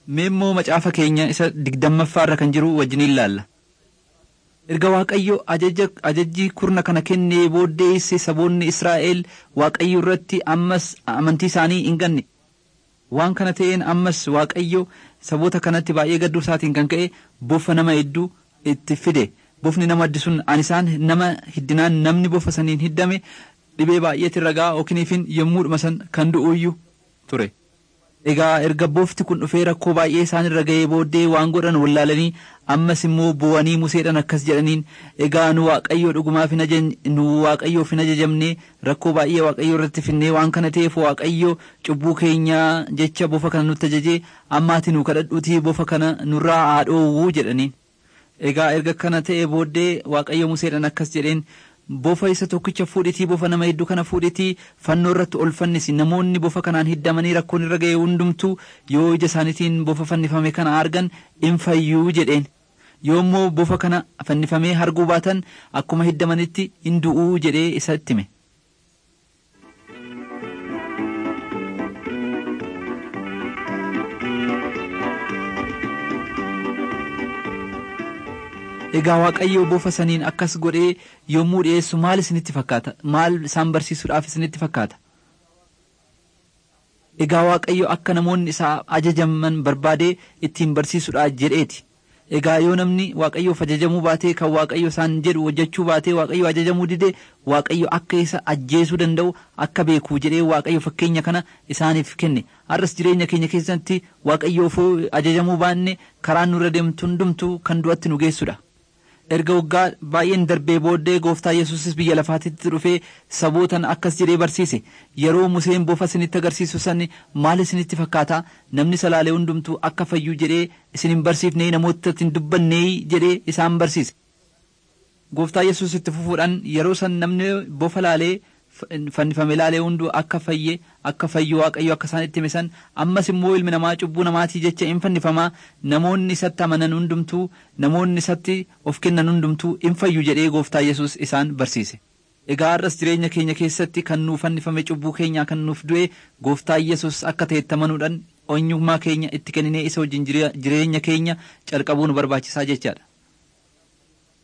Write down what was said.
Mee immoo macaafa keenya isa digdammaffaarra kan jiru wajjin ilaalla. Erga Waaqayyo ajajjii kurna kana kennee booddeesse saboonni Israa'el Waaqayyo irratti ammas amantii isaanii hin ganne. Waan kana ta'een ammas Waaqayyo saboota kanatti baay'ee gadduu isaatiin kan ka'e bofa nama hedduu itti fide. Bofni nama addi sun an isaan nama hiddinaan namni bofa saniin hiddame dhibee baay'eetiin ragaa ookiniifin yommuudhuma san kan du'uuyyu ture. Egaa erga bofti kun dhufee rakkoo baay'ee isaan irra ga'ee booddee waan godhan wallaalanii ammas immoo bu'anii museedhaan akkas jedhaniin egaa nu waaqayyoo dhugumaaf nu waaqayyoof hin ajajamne rakkoo baay'ee waaqayyoo irratti finnee waan kana ta'eef waaqayyo cubbuu keenyaa jecha bofa kana nutti ajajee ammaati nu kadhadhuutii bofa kana nurraa haa dhoowwuu jedhaniin. Egaa erga kana ta'e booddee waaqayyo museedhaan akkas jedheen bofa isa tokkicha fuudhitii bofa nama hedduu kana fuudhitii fannoo irratti ol fannisi namoonni bofa kanaan hiddamanii rakkoon irra ga'e hundumtuu yoo ija isaaniitiin bofa fannifame kana argan in fayyuu jedheen yoo immoo bofa kana fannifamee arguu baatan akkuma hiddamanitti in du'uu jedhee isa itti hime. Egaa Waaqayyo bofa saniin akkas godhee yommuu dhiyeessu maal isinitti fakkaata? Maal isaan barsiisuudhaaf isinitti fakkaata? Egaa Waaqayyo akka namoonni isaa ajajaman barbaadee ittiin barsiisuudhaaf jedheeti. Egaa yoo namni Waaqayyoof ajajamuu baatee kan Waaqayyo isaan jedhu hojjechuu baatee Waaqayyo ajajamuu didee Waaqayyo akka isa ajjeesuu danda'u akka beekuu jedhee Waaqayyo fakkeenya kana isaaniif kenne. Har'as jireenya keenya keessatti Waaqayyoof ajajamuu baanne karaan nurra deemtu hundumtuu kan du'atti nu geessudha. erga waggaa baay'een darbee booddee gooftaa yesuusis biyya lafaatitti dhufee sabootan akkas jedhee barsiise yeroo museen bofa isinitti agarsiisu san maal isinitti fakkaata namni salaalee hundumtuu akka fayyuu jedhee isin hin barsiifnee namoota hin dubbannee jedhee isaan barsiise. Gooftaa yesuus itti fufuudhaan yeroo san namni bofa laalee fannifame laalee hunduu akka fayye akka fayyu waaqayyo akka isaan itti himan ammas immoo ilmi namaa cubbuu namaatii jecha hin fannifamaa namoonni isatti amanan hundumtuu namoonni isatti of kennan hundumtuu hin fayyu jedhee gooftaa yesus isaan barsiise. Egaa har'as jireenya keenya keessatti kan nuuf fannifame cubbuu keenyaa kan nuuf du'e gooftaa yesus akka ta'etti amanuudhaan eenyummaa keenya itti kenninee isa wajjin jireenya keenya calqabuu nu barbaachisaa jechaadha.